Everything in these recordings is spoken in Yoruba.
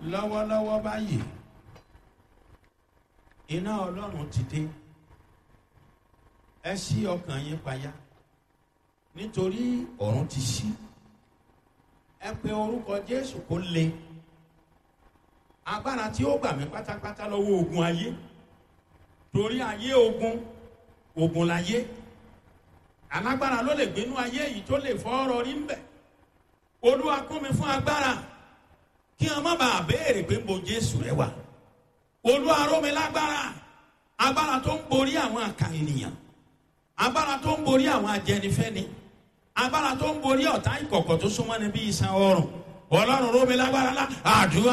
lọ́wọ́lọ́wọ́ báyìí iná ọlọ́run ti dé ẹ ṣí ọkàn yín payá nítorí ọ̀run ti ṣí ẹ pe orúkọ jésù kó le agbára tí ó gbà mí pátápátá lọ́wọ́ ogun ayé torí ayé ogun ogun láyé alágbára ló lè gbénú ayé yìí tó lè fọ́ ọ̀rọ̀ rí ń bẹ̀ olúwa kún mi fún agbára kí wọn má bàa béèrè pé mo jésù rẹ wà olúwa ró mi lágbára agbára tó ń borí àwọn àkà ènìyàn agbára tó ń borí àwọn ajẹnifẹni agbára tó ń borí ọ̀tá ìkọ̀kọ̀ tó súnmọ́ ni bí iṣan ọrùn ọlọ́run ró mi lágbára lá àdúrà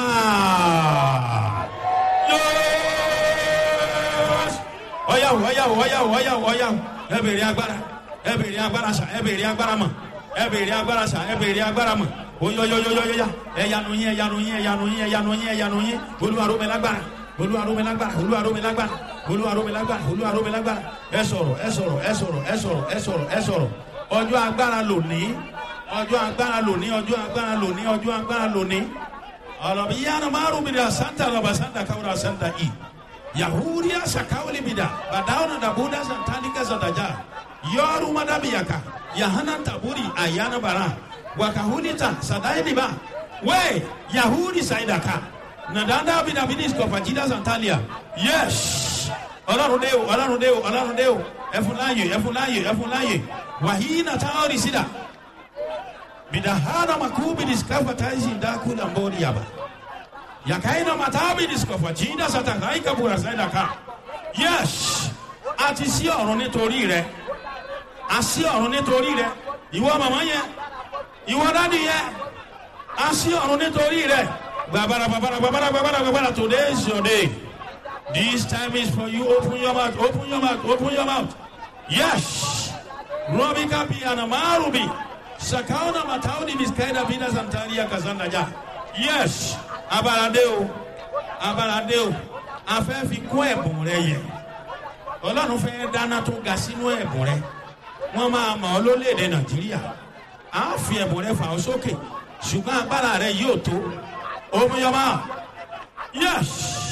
ọyàwó ọyàwó ọyàwó ọyàwó ọyàwó ẹ bèrè agbára ẹ bèrè agbára sà ẹ bèrè agbára mọ ẹ bèrè agbára sà ẹ bèrè agbára mọ oyoyoyoyoya ẹyanu yín ẹyanu yín ẹyanu yín ẹyanu yín ẹyanu yín olúwarome lágbára olúwarome lágbára olúwarome lágbára olúwarome lágbára olúwarome lágbára ẹ sọrọ ẹ sọrọ ẹ sọrọ ẹ sọrọ ẹ sọrọ ẹ sọrọ ọjọ agbára lòní ọjọ agbára lòní ọjọ agbára lòní ọjọ agbára lòní ọlọbi yanu maru bi da santa lọba santa kawura santa i yahudiya sakawuli bi da badawuna dabuda santalika zadaja yọọru madabiyaka yahana taburi ayana bara wakahunita sadailiba we yahudi saidaka nadanda bidabidis kọfajida santalia yes ọlọrun de o ọlọrun de o ọlọrun de o ẹfunláyè ẹfunláyè ẹfunláyè wàhíínà táwọn sídà bidahana makubidis kafataisi ndakula mbori yaba yakaina matabidis kọfajida satakaika bura saidaka yes àti sí ọ̀run nítorí rẹ àsí ọ̀run nítorí rẹ ìwọ màmá yẹn ìwọ dádì yẹ a sí ọ̀run nítorí rẹ gbàbàrà gbàbàrà gbàbàrà gbàbàrà gbàbàrà today is your day this time is for you open your mouth open your mouth open your mouth yes robi kapi anamarubi sakauna matauni miskaida bina santaria kazanda ja yes abalade o abalade o afẹ́ fi kún ẹ̀bùn rẹ yẹ ọlọ́run fẹ́ dáná tó ga sínú ẹ̀bùn rẹ wọ́n máa mọ̀ ọ́ lólèdè nàìjíríà a fi ẹ̀bùn rẹ fà ó sókè ṣùgbọ́n agbára rẹ yóò tó omiyọba yes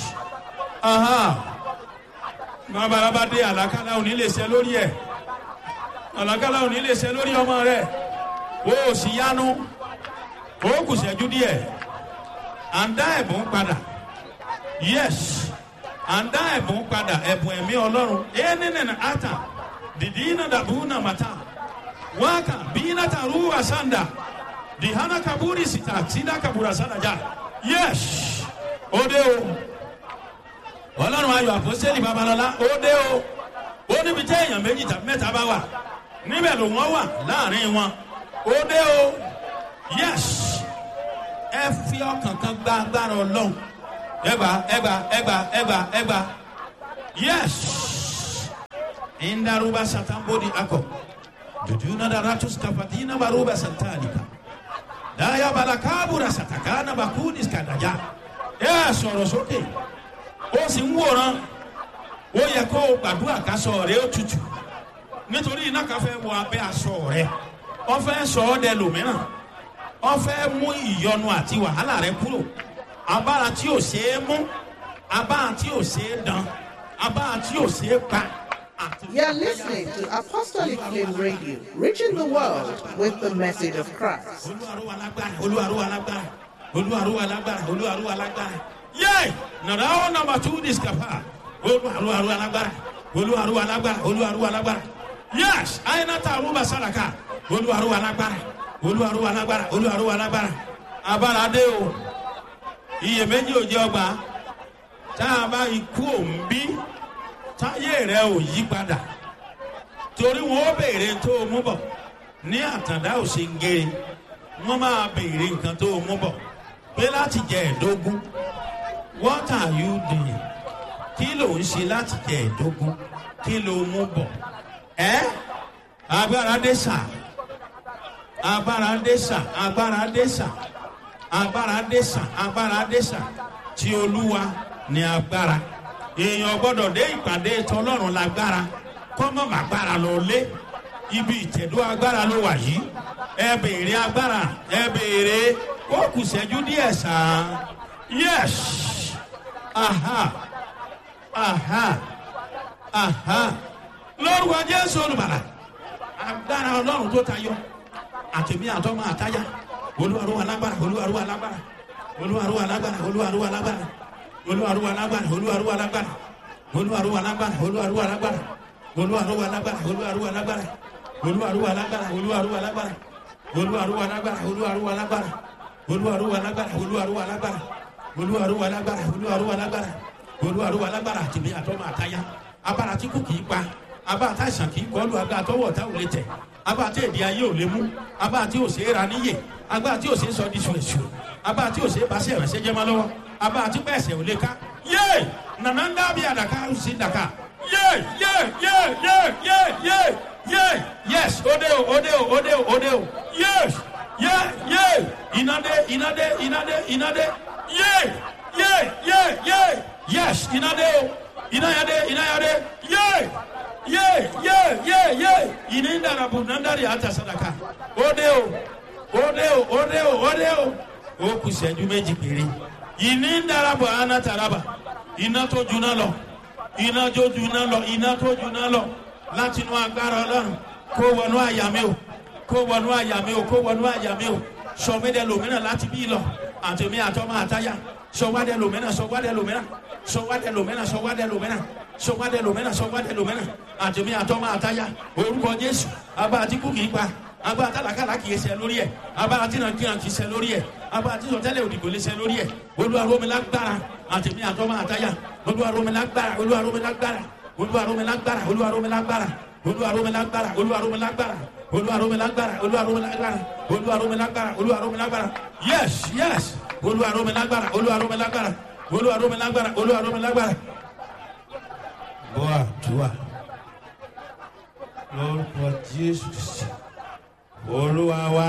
babalaba dé àlàkálà òní lè ṣe lórí ẹ àlàkálà òní lè ṣe lórí ọmọ rẹ o ò sì yanu o kù ṣẹ́jú díẹ̀ à ń dá ẹ̀bùn padà yes à ń dá ẹ̀bùn padà ẹ̀bùn ẹ̀mí ọlọ́run ẹ̀ nínú ata dìdí iná dàbú náà màtá waka bina taruwa sanda dihana kaburi sita sida kabura sanda ja yes ode o ọlọ́run ayọ̀ àpọ́sẹ́lì babalọ́lá ode o ó níbi tí èèyàn méjì tàbí mẹ́ta bá wà níbẹ̀ ló wọ́n wà láàrin wọn ode o yes ẹ fi ọkàn kan gba agbára ọlọ́run ẹgbà ẹgbà ẹgbà ẹgbà ẹgbà yes ìndarúbá sàtàmbódì akọ jujuna da ratus kafatina baruba santalika daya balakabura satakana bakudis kadaja ẹ sọ̀rọ̀ sókè ó sì ń wòran ó yẹ kó o gbàdúrà kásọ rẹ ó tutù nítorí iná kan fẹ́ wọ abẹ́ aṣọ rẹ wọ́n fẹ́ sọ ọ́ dẹ lòmíràn wọ́n fẹ́ mú ìyọnu àti wàhálà rẹ kúrò abára tí ò ṣeé mú abára tí ò ṣeé dán abára tí ò ṣeé pa. You're listening to Apostolic Flame Radio, reaching the world with the message of Christ. Yay! Nàrà ó nàmbà tú discapa. Olúwarúwa lágbára. Olúwarúwa lágbára. Olúwarúwa lágbára. Yes! Àyìnàtà àrùbà sàràkà. Olúwarúwa lágbára. Olúwarúwa lágbára. Olúwarúwa lágbára. Abára dé o. Iyèméjì ò jẹ́ ọgbà. Tá a bá ikú òǹbí táyé rẹ ò yí padà torí wọn ó béèrè tó o mú bọ ní àtàndá ò ṣe ń gé wọn máa béèrè nǹkan tó o mú bọ pé láti jẹ ẹdógún what are you doing kí ló ń ṣe láti jẹ ẹdógún kí ló mú bọ ẹ agbára dé sà agbára dé sà agbára dé sà agbára dé sà agbára dé sà tí olúwa ní agbára èèyàn gbọ́dọ̀ dé ìpàdé tọlọ́run lágbára kọ́mọ́ màgbára lọ lé ibi ìtẹ̀dó agbára ló wà yìí ẹ béèrè agbára ẹ béèrè ó kù sẹ́jú díẹ̀ sàn Yes. Aha. Aha. Aha. Lórúkọ Jésù olùbàlà. Agbára Ọlọ́run tó tayọ. Àtẹ̀mí àtọ́mọ àtáyà. Olúwarú alágbára. Olúwarú alágbára. Olúwarú alágbára. Olúwarú alágbára. Olúwarú alágbára. Olúwarú alágbára. Olúwarú alágbára. Olúwarú alágbára. Olúwarú alágbára. Olúwarú alágbára. Olúwarú alágbára. Olúwarú alágbára. Olúwarú alágbára. Olúwarú alágbára. Olúwarú alágbára. Olúwarú alágbára. Olúwarú alágbára. Olúwarú alágbára. Olúwarú alágbára. Àtẹ̀mí àtọ́mọ àtáyà. Abára tí kò kì í pa abá tá àìsàn kì í kọlu agbá tọwọ tá ò lè tẹ abá tí èdè ayé ò lè mú abá tí ò ṣe é ra níyè abá tí ò ṣe é sọ di ṣùṣù abá tí ò ṣe é bá ṣe ìrànṣẹ́ jẹ́ máa lọ́wọ́ abá tí pẹ̀sẹ̀ ò lè ká yé nànà ń dábìí àdàkà ó sì dàkà yé yé yé yé yé yé yé yes òde o òde o òde o òde o yes yé yé ìnádé ìnádé ìnádé ìnádé yé yé yé yé yes ìnádé o ìnáyàdé ìnáyàdé yé ye ye ye ye ini ndarabu nandari hata sadaka ode o ode o ode o ode o o kù ìṣẹ́jú méjì péré ini ndarabu ana taraba iná tó juná lọ iná tó juná lọ iná tó juná lọ láti inú agbára ọlọ́run kó wọnú àyà mi o kó wọnú àyà mi o kó wọnú àyà mi o sọmídẹ lòmínà láti bí lọ àtẹmí àtọmọ àtayá sọwádẹ lòmínà sọwádẹ lòmínà sọwádẹ lòmínà sọwádẹ lòmínà sọwádẹ lòmínà sọwádẹ lòmínà àtẹmí àtọmọ àtayá orúkọ jésù abá àtìkú kì í pa abá àtàlàkàlà kì í ṣe lórí ẹ abá àtìnàkìnà kì í ṣe lórí ẹ abá àtìsọtẹlẹ òdìgbò lè ṣe lórí ẹ olúwaromilágbára àtẹmí àtọmọ àtayá olúwaromilágbára olúwaromilágbára olúwaromilágbára olúwaromilágbára olúwaromilágbára olúwaromilágbára olúwaromilágbára olúwaromilágbára olúwaromilágbára olúwaromilágbára yes yes olúwaromilágbára olúwaromilágbára olúwaromilágbára olúwaromilágbára. bọ́ àdúrà lórúkọ jésù Kristi, olúwa wá.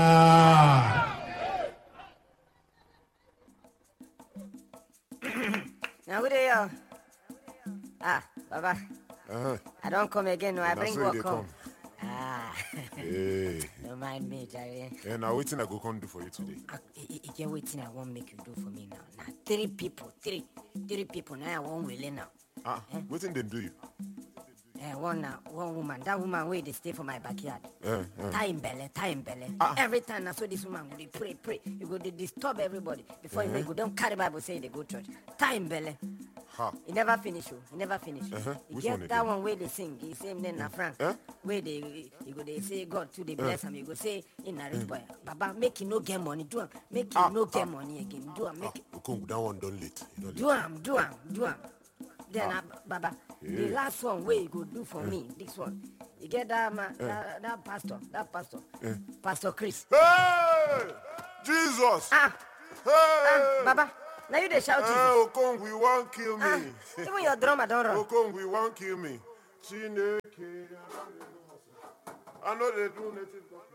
Now who they are? Ah, Baba, Uh-huh. I don't come again. No, I Na bring so you work dey come. come. Ah, Hey. don't mind me, Jerry. And now waiting I go come do for you today. Ah, e- e- e get waiting I won't make you do for me now. Now three people, three, three people. Now I won't really now. Ah, waiting then do you? Eh, one now, one woman. That woman where they stay for my backyard. Eh, eh. Tie in belly, tie in belly. Ah. Every time I saw this woman, go they pray, pray. You go they disturb everybody before you know you go. Don't carry Bible say they go church. Tie in belly. Ha. He never finish you. He never finish. Uh-huh. He Which get one that again? one where they sing. He say name na Frank. Eh? Where they you go they say God too they bless him. You go say in a rich boy. Baba make him no get money. Do him. Make him Ah, no get ah. money again. Do him. Ah, Make Okong, that one done late. You don't do him. Do him. Do him. Then uh, Baba, the Yeah. last one where you go do for me. This one. You get that man, that, that pastor, that pastor, Pastor Chris. Hey! Jesus! Ah, Hey! ah, Baba. Now you they shout Hey, Jesus. Okong, we won't kill Ah, me. even your drummer don't run. Okong, we won't kill me. Chineke. I know they do native.